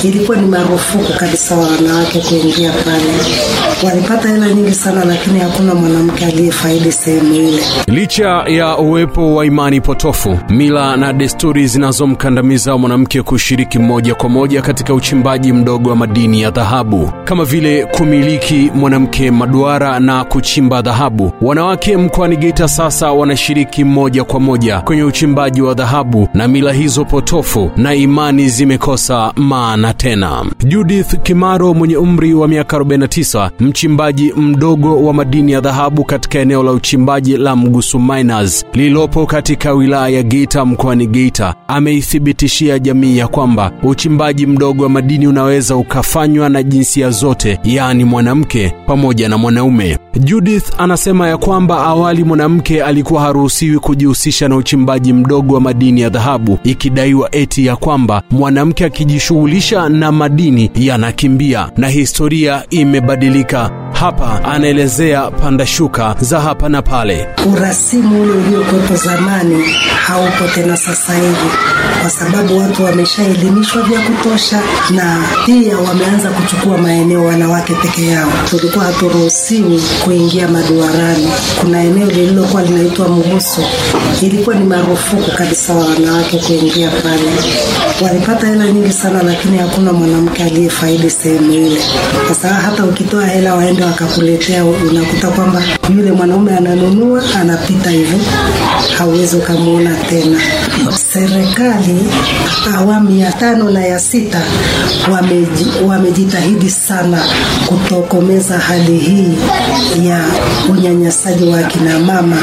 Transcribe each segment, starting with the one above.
ilikuwa ni marufuku kabisa wa wanawake kuingia pale. Walipata hela nyingi sana, lakini hakuna mwanamke aliyefaidi sehemu ile. Licha ya uwepo wa imani potofu, mila na desturi zinazomkandamiza mwanamke kushiriki moja kwa moja katika uchimbaji mdogo wa madini ya dhahabu, kama vile kumiliki mwanamke maduara na kuchimba dhahabu, wanawake mkoani Geita sasa wanashiriki moja kwa moja kwenye uchimbaji wa dhahabu, na mila hizo potofu na imani zimekosa maana tena. Judith Kimaro mwenye umri wa miaka 49, mchimbaji mdogo wa madini ya dhahabu katika eneo la uchimbaji la Mgusu Miners lililopo katika wilaya ya Geita mkoani Geita, ameithibitishia jamii ya kwamba uchimbaji mdogo wa madini unaweza ukafanywa na jinsia zote, yaani mwanamke pamoja na mwanaume. Judith anasema ya kwamba awali mwanamke alikuwa haruhusiwi kujihusisha na uchimbaji mdogo wa madini ya dhahabu, ikidaiwa eti ya kwamba mwanamke akijishughulisha na madini yanakimbia, na historia imebadilika. Hapa anaelezea panda shuka za hapa na pale. Urasimu ule uliokuwepo zamani haupo tena sasa hivi, kwa sababu watu wameshaelimishwa vya kutosha, na pia wameanza kuchukua maeneo wanawake peke yao. Tulikuwa haturuhusiwi kuingia maduarani. Kuna eneo lililokuwa linaitwa Muguso, ilikuwa ni marufuku kabisa wa wanawake kuingia pale. Walipata hela nyingi sana, lakini hakuna mwanamke aliyefaidi sehemu ile, kwa sababu hata ukitoa hela waende wakakuletea, unakuta kwamba yule mwanaume ananunua anapita hivyo, hauwezi ukamwona tena. Serikali awamu ya tano na ya sita wameji, wamejitahidi sana kutokomeza hali hii ya unyanyasaji wa kina mama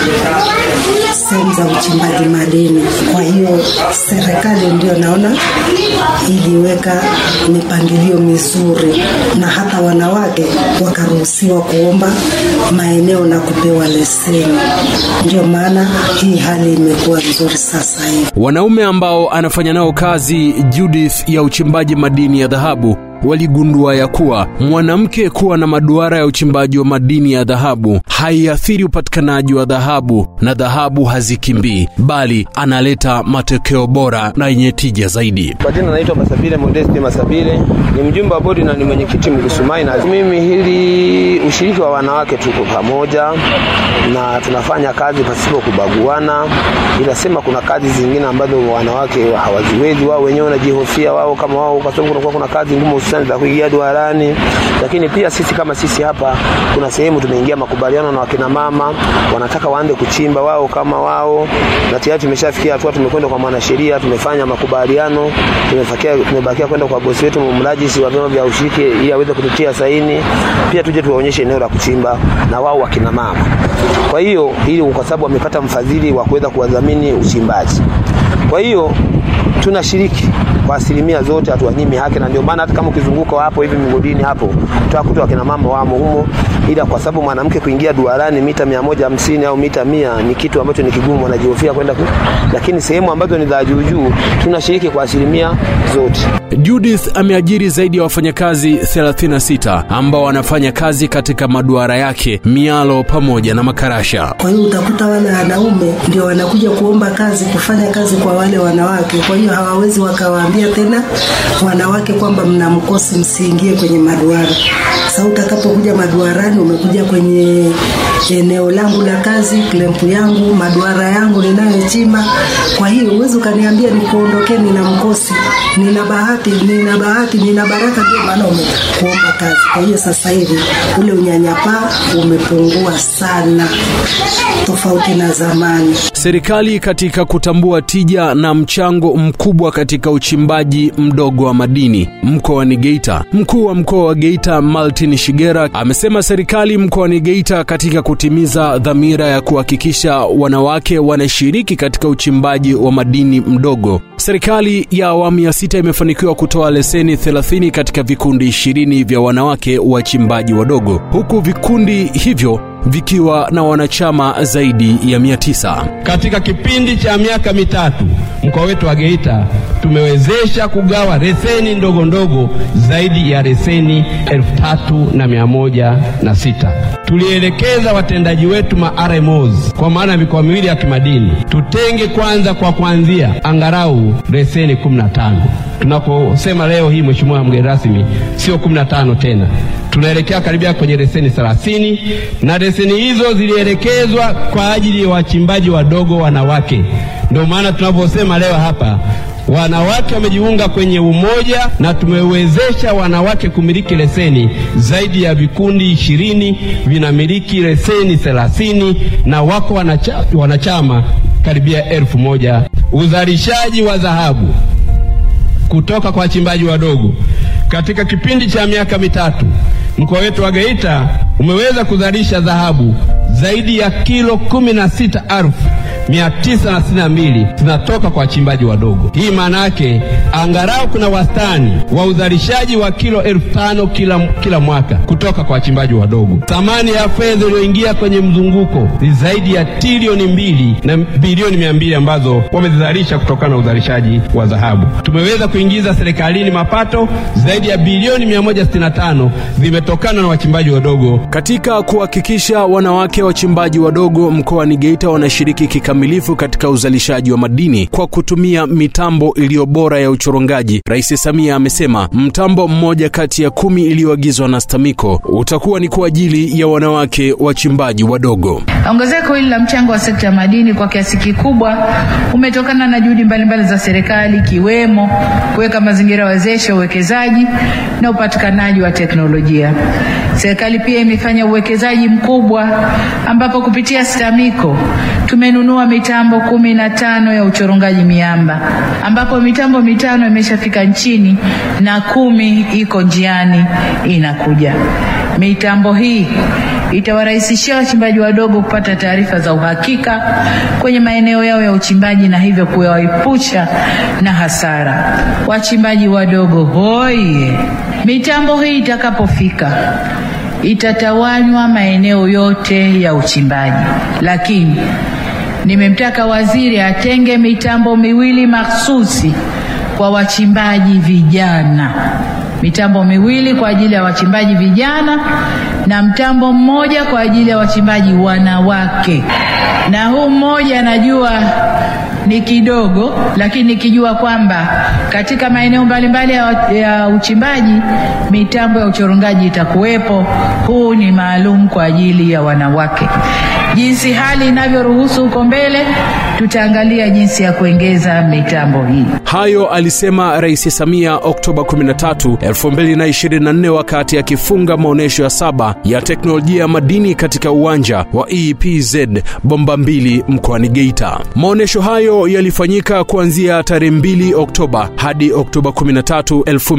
sehemu za uchimbaji madini. Kwa hiyo serikali ndio naona iliweka mipangilio mizuri, na hata wanawake wakaruhusiwa kuomba maeneo na kupewa leseni. Ndio maana hii hali imekuwa nzuri sasa hivi. Wanaume ambao anafanya nao kazi Judith ya uchimbaji madini ya dhahabu waligundua ya kuwa mwanamke kuwa na maduara ya uchimbaji wa madini ya dhahabu haiathiri upatikanaji wa dhahabu na dhahabu hazikimbii, bali analeta matokeo bora na yenye tija zaidi. Kwa jina naitwa Masabile Modesti Masabile, ni mjumbe wa bodi na ni mwenyekiti Mgusu Miners. Mimi hili ushiriki wa wanawake tuko pamoja na tunafanya kazi pasipo kubaguana, ila sema kuna kazi zingine ambazo wanawake hawaziwezi, wao wenyewe wanajihofia wao kama wao, kwa sababu kunakuwa kuna kazi ngumu hususani za kuingia duarani. Lakini pia sisi kama sisi hapa, kuna sehemu tumeingia makubaliano na wakina mama, wanataka waanze kuchimba wao kama wao, na tayari tumeshafikia hatua, tumekwenda kwa mwanasheria, tumefanya makubaliano, tumefakia tumebakia kwenda kwa bosi wetu mrajisi wa vyama vya ushiriki ili aweze kututia saini, pia tuje tuwaonyeshe eneo la kuchimba na wao wakina mama. Kwa hiyo ili kwa sababu wamepata mfadhili wa kuweza kuwadhamini uchimbaji, kwa hiyo tunashiriki kwa asilimia zote, hatuwanyimi haki, na ndio maana hata kama ukizunguka hapo hivi migodini hapo utakuta wakina mama wamo humo, ila kwa sababu mwanamke kuingia duarani mita mia moja hamsini au mita mia ni kitu ambacho ni kigumu, wanajihofia kwenda ku, lakini sehemu ambazo ni za juu juu tunashiriki kwa asilimia zote. Judith ameajiri zaidi ya wafanyakazi 36 ambao wanafanya kazi katika maduara yake, mialo pamoja na makarasha. Kwa hiyo utakuta wale wanaume ndio wanakuja kuomba kazi, kufanya kazi kwa wale wanawake. Kwa hiyo hawawezi wakawaambia tena wanawake kwamba mna mkosi, msiingie kwenye maduara. Sasa utakapokuja maduarani, umekuja kwenye eneo langu la kazi, klempu yangu, maduara yangu ninayochimba. Kwa hiyo huwezi ukaniambia nikuondokeni na mkosi. Nina bahati, nina bahati, nina baraka, ndio maana umekuomba kazi. Kwa hiyo sasa hivi ule unyanyapaa umepungua sana, tofauti na zamani. Serikali katika kutambua tija na mchango mkubwa katika uchimbaji mdogo wa madini mkoani Geita, mkuu wa mkoa wa Geita Martin Shigera amesema serikali mkoani Geita katika kutimiza dhamira ya kuhakikisha wanawake wanashiriki katika uchimbaji wa madini mdogo, serikali ya awamu ya sita imefanikiwa kutoa leseni 30 katika vikundi 20 vya wanawake wachimbaji wadogo, huku vikundi hivyo vikiwa na wanachama zaidi ya 900. Katika kipindi cha miaka mitatu mkoa wetu wa Geita tumewezesha kugawa leseni ndogo ndogo zaidi ya leseni elfu tatu na mia moja na sita. Tulielekeza watendaji wetu ma RMOs kwa maana ya mikoa miwili ya kimadini tutenge kwanza kwa kuanzia angalau leseni 15 tunaposema leo hii, Mheshimiwa mgeni rasmi, sio 15 tena, tunaelekea karibia kwenye leseni 30 na leseni hizo zilielekezwa kwa ajili ya wachimbaji wadogo wanawake. Ndio maana tunaposema leo hapa wanawake wamejiunga kwenye umoja na tumewezesha wanawake kumiliki leseni. Zaidi ya vikundi ishirini vinamiliki leseni thelathini na wako wanacha, wanachama karibia elfu moja. Uzalishaji wa dhahabu kutoka kwa wachimbaji wadogo katika kipindi cha miaka mitatu, mkoa wetu wa Geita umeweza kuzalisha dhahabu zaidi ya kilo kumi na sita elfu mia tisa na sitini na mbili zinatoka kwa wachimbaji wadogo. Hii maana yake angalau kuna wastani wa uzalishaji wa kilo elfu tano kila, kila mwaka kutoka kwa wachimbaji wadogo. Thamani ya fedha iliyoingia kwenye mzunguko ni zaidi ya trilioni mbili na bilioni mia mbili ambazo wamezizalisha kutokana na uzalishaji wa dhahabu. Tumeweza kuingiza serikalini mapato zaidi ya bilioni 165 zimetokana na wachimbaji wadogo. Katika kuhakikisha wanawake wachimbaji wadogo mkoani Geita wanashiriki kikamilifu katika uzalishaji wa madini kwa kutumia mitambo iliyo bora ya uchorongaji, Rais Samia amesema mtambo mmoja kati ya kumi iliyoagizwa na STAMICO utakuwa ni kwa ajili ya wanawake wachimbaji wadogo. Ongezeko hili la mchango wa sekta ya madini kwa kiasi kikubwa umetokana na juhudi mbalimbali za serikali ikiwemo kuweka mazingira wezeshi uwekezaji na upatikanaji wa teknolojia. Serikali pia imefanya uwekezaji mkubwa ambapo kupitia STAMICO tumenunua mitambo kumi na tano ya uchorongaji miamba ambapo mitambo mitano imeshafika nchini na kumi iko njiani inakuja. Mitambo hii itawarahisishia wachimbaji wadogo kupata taarifa za uhakika kwenye maeneo yao ya uchimbaji na hivyo kuwaepusha na hasara. Wachimbaji wadogo hoye! Mitambo hii itakapofika itatawanywa maeneo yote ya uchimbaji, lakini nimemtaka waziri atenge mitambo miwili mahsusi kwa wachimbaji vijana mitambo miwili kwa ajili ya wachimbaji vijana na mtambo mmoja kwa ajili ya wachimbaji wanawake. Na huu mmoja najua ni kidogo, lakini nikijua kwamba katika maeneo mbalimbali ya, ya uchimbaji mitambo ya uchorongaji itakuwepo, huu ni maalum kwa ajili ya wanawake. Jinsi hali inavyoruhusu huko mbele, tutaangalia jinsi ya kuongeza mitambo hii. Hayo alisema Rais Samia Oktoba 13, 2024 wakati akifunga maonyesho ya saba ya teknolojia ya madini katika uwanja wa EPZ bomba mbili mkoani Geita. Maonyesho hayo yalifanyika kuanzia tarehe 2 Oktoba hadi Oktoba 13,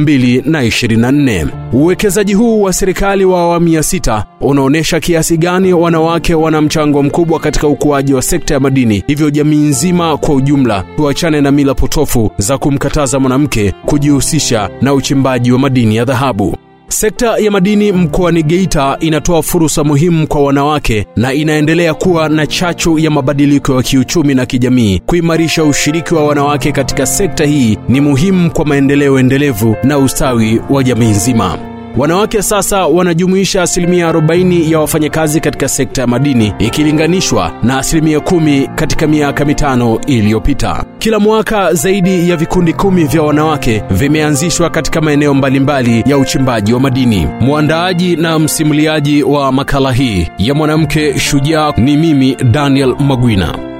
2024. Uwekezaji huu wa serikali wa awamu ya sita unaonyesha kiasi gani wanawake wana mchango mkubwa katika ukuaji wa sekta ya madini. Hivyo jamii nzima kwa ujumla tuachane na mila potofu za kumkataza mwanamke kujihusisha na uchimbaji wa madini ya dhahabu. Sekta ya madini mkoani Geita inatoa fursa muhimu kwa wanawake na inaendelea kuwa na chachu ya mabadiliko ya kiuchumi na kijamii. Kuimarisha ushiriki wa wanawake katika sekta hii ni muhimu kwa maendeleo endelevu na ustawi wa jamii nzima. Wanawake sasa wanajumuisha asilimia 40 ya wafanyakazi katika sekta ya madini ikilinganishwa na asilimia kumi katika miaka mitano iliyopita. Kila mwaka zaidi ya vikundi kumi vya wanawake vimeanzishwa katika maeneo mbalimbali ya uchimbaji wa madini. Mwandaaji na msimuliaji wa makala hii ya mwanamke shujaa ni mimi Daniel Magwina.